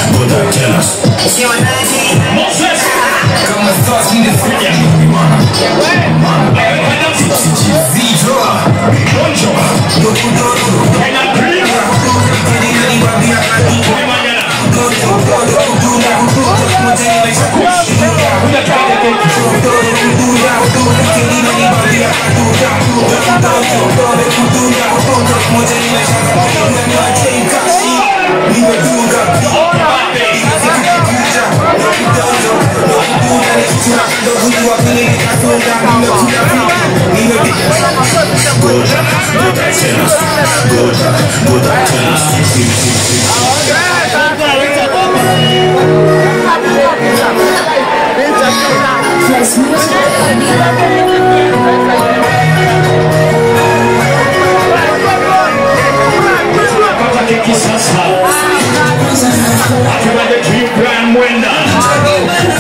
Buddha, tell us. Moses. Kama thoughts need to kuja. Mana. Mana. Zito. Bonjo. Doku doku. Kena prima. Kedi nani babi akati. Kema jana. Doku doku dula. Mojeni maisha kushinda. Kuja kaya keki. Doku dula. Kedi nani babi akati. Doku doku doku dula. Mojeni maisha kushinda. Ni watei kashi. Nimedunga pi. Pata keki sasa. Happy birthday to you, Brian Mwenda.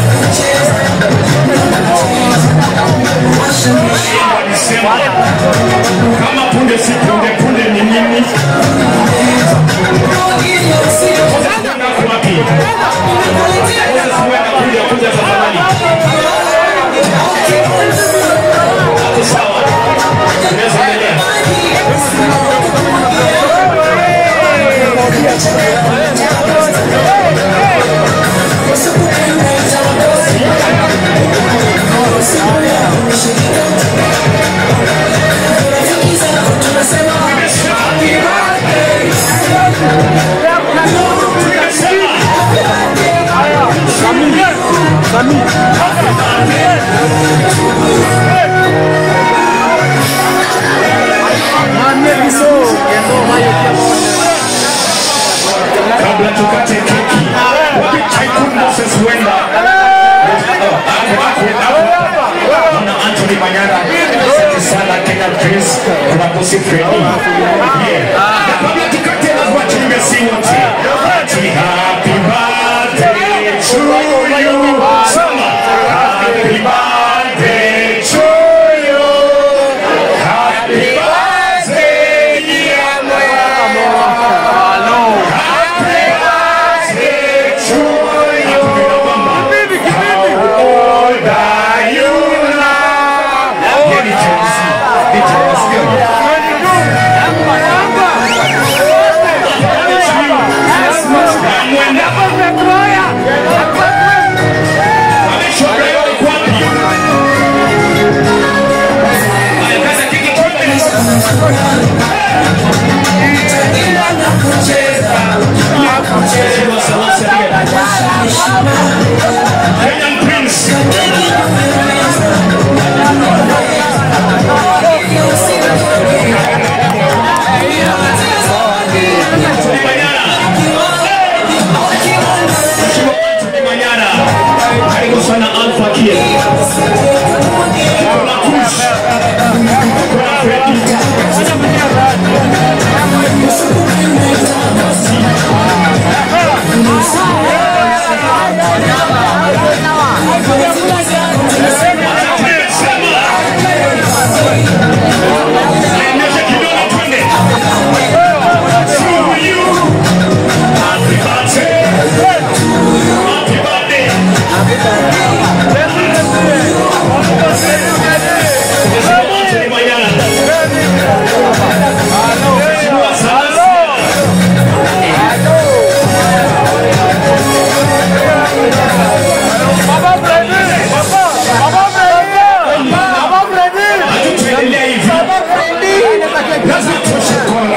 Walisema, kama punde si punde, punde ni nini? Nako wapi? Sasa huenda kuja kuja tafadhali. Hapo sawa. Tunaweza endelea. kabla tukate keki wapi Tycoon Moses Wenda Ako, ako, ako. Mwana Anthony Manyara asante sana Kenya Prince kuna Bosi Freddy yeah na kabla tukate lazima tuimbe si wote ati happy birthday to you sema happy birthday to you happy birthday dear Kenyan Prince. Anthony Manyara. Anthony Manyara. Karibu sana Alpha Kier. Kuna Kush. Kuna Freddy. Nyosha kidole twende. To you. Happy birthday. Happy birthday. Anthony Manyara. Mheshimiwa Salasya. Hatutuendelea hivi. Lazima tuoshe mkono.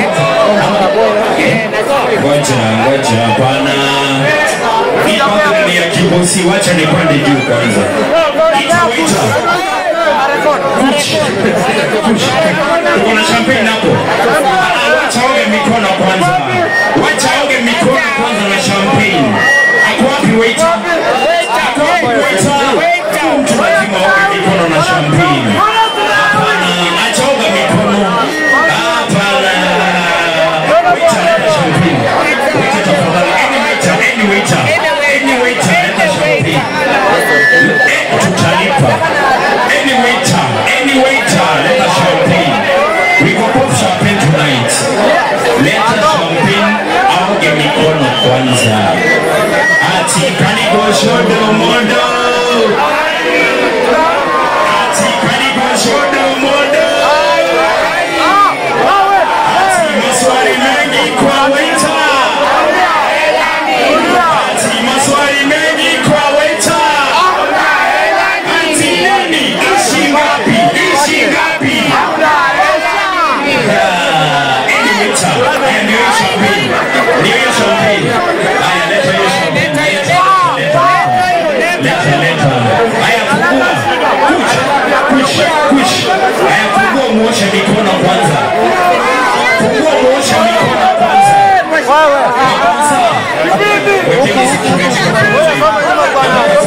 Ngoja, ngoja, hapana. Hii background ni ya kibosi, wacha nipande juu kwanza. Ita, ita. Kuch. Kuch. Uko na champagne hapo? Ah, Wacha oge mikono kwanza. Wacha oge mikono kwanza na champagne. Ako wapi waiter? Ako wapi waiter? Mtu lazima oge mikono na champagne. Hapana, acha oga mikono. Hapana. Waiter, leta champagne. Waiter, tafadhali. Any waiter, any waiter. Any waiter, leta champagne. Eh, tutalipa. Any waiter, any waiter, leta champagne. We go pop champagne tonight. Leta champagne.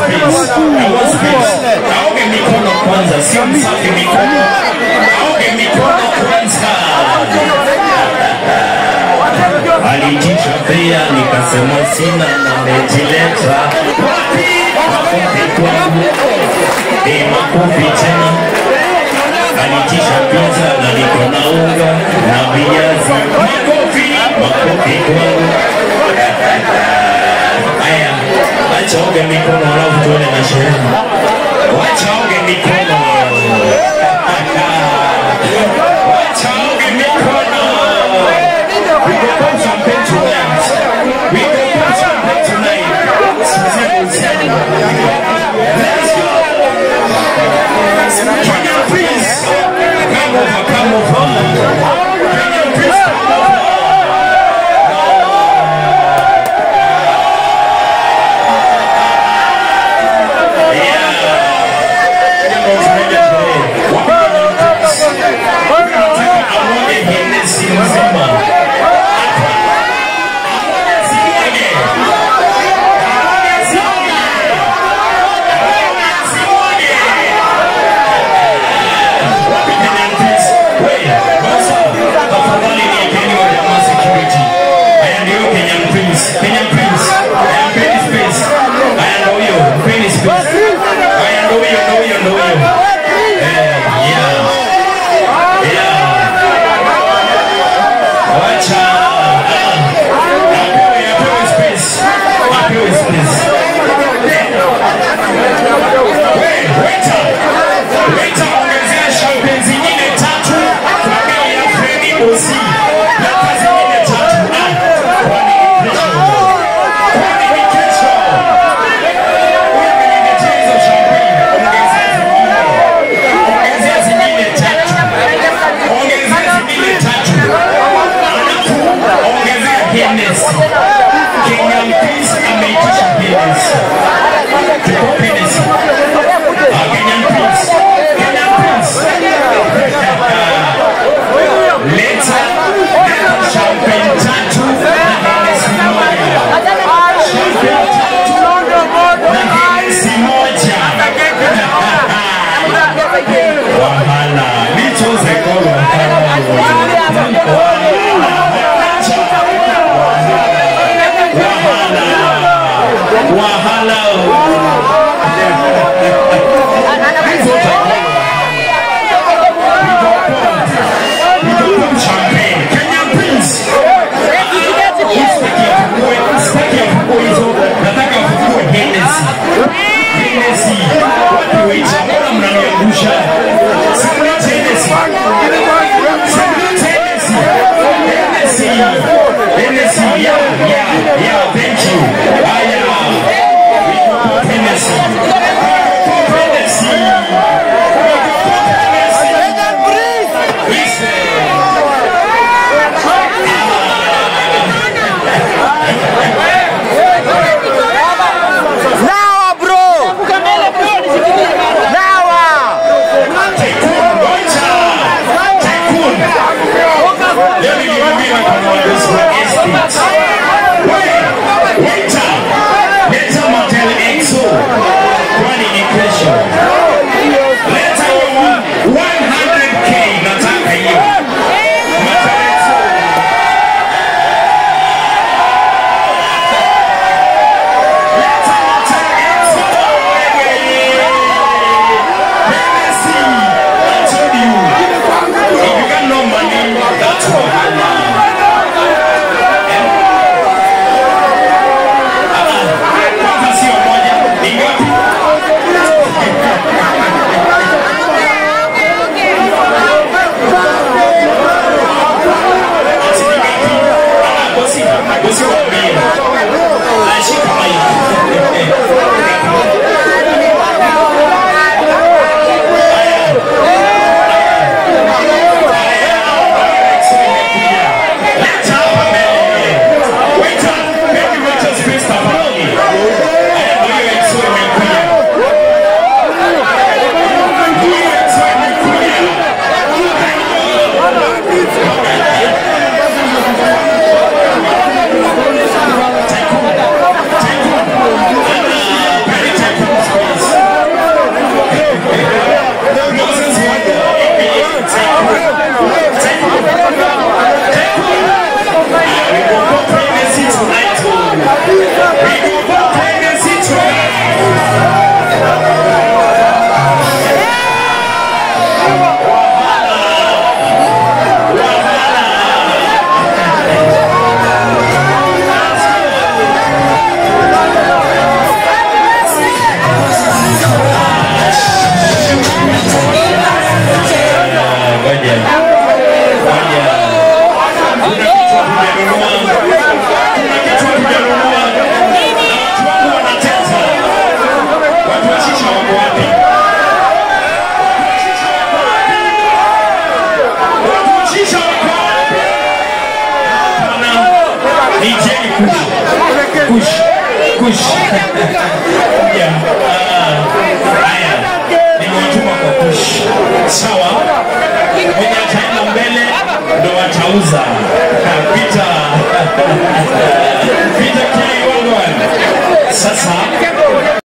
space. I want space. Aoge mikono kwanza, sio msafi mikono. Aoge mikono kwanza. Alitisha pia nikasema sina na mejileta. Wapi? Makofi kwangu. Eh, makofi tena. Alitisha pizza na niko na unga na viazi. Makofi, makofi kwangu. Haya, acha oge mikono alafu tuone na sherehe. Wacha oge mikono. Wacha oge mikono. We go pop champagne tonight. We go pop champagne tonight. Let's go. Kenya, please. Come over, come over. Kenya, please come over. Kenyan Prince, I am very space. I know you, very space. I know you, know you, know you. Eh, yeah. Yeah. Wacha. Apewe, apewe space. Apewe space. Wait, waiter. Waiter, ongezea champagne zingine tatu kwa bei ya Freddy Osi. Leta zingine tatu. Ah, kwani ni kesho? Kwani ni kesho? Huyu ameniletea hizo champagne. Ongezea zingine. Ongezea zingine tatu. Ongezea zingine tatu. Alafu ongezea Guinness. Kenyan Prince ameitisha Guinness. Tuko Guinness. Ah, Kenyan Prince. Kenyan Prince. Leta leta champagne tatu na Guinness moja. Champagne tatu na Guinness moja. Wahala. Nichoze golo. Wahala. Champagne. Kenyan Prince. Sitaki afungue, sitaki afungue hizo. Nataka afungue Hennessy. Hennessy. Wapi waiter? Mbona mnaniangusha? Simulate Hennessy. Simulate Hennessy. Hennessy. Hennessy. Yeah, yeah, yeah. Thank you. Ah, yeah. We go pop Hennessy. We go pop Hennessy. We go pop Hennessy. Listen. Nawa bro! Nawa! Tycoon, Gocha! Tycoon! Leo niliwaambia mkono wa Yesu wa estate. Wewe, waiter, leta Motel Exo. Kwani ni kesho. Leta hiyo 100k, nataka hiyo. Motel Exo. Leta Motel Exo. Wewe. Hennessy, I told you. If you got no money, that's wahala. Kwanza sio moja, ni ngapi? Ati ni ngapi? Ah, bosi, bosi waambie. Ah, shika mic. Tycoon. ni kush kush kush yeah. ah, haya nimewatuma kwa kush sawa mwenye ataenda mbele ndo watauza pita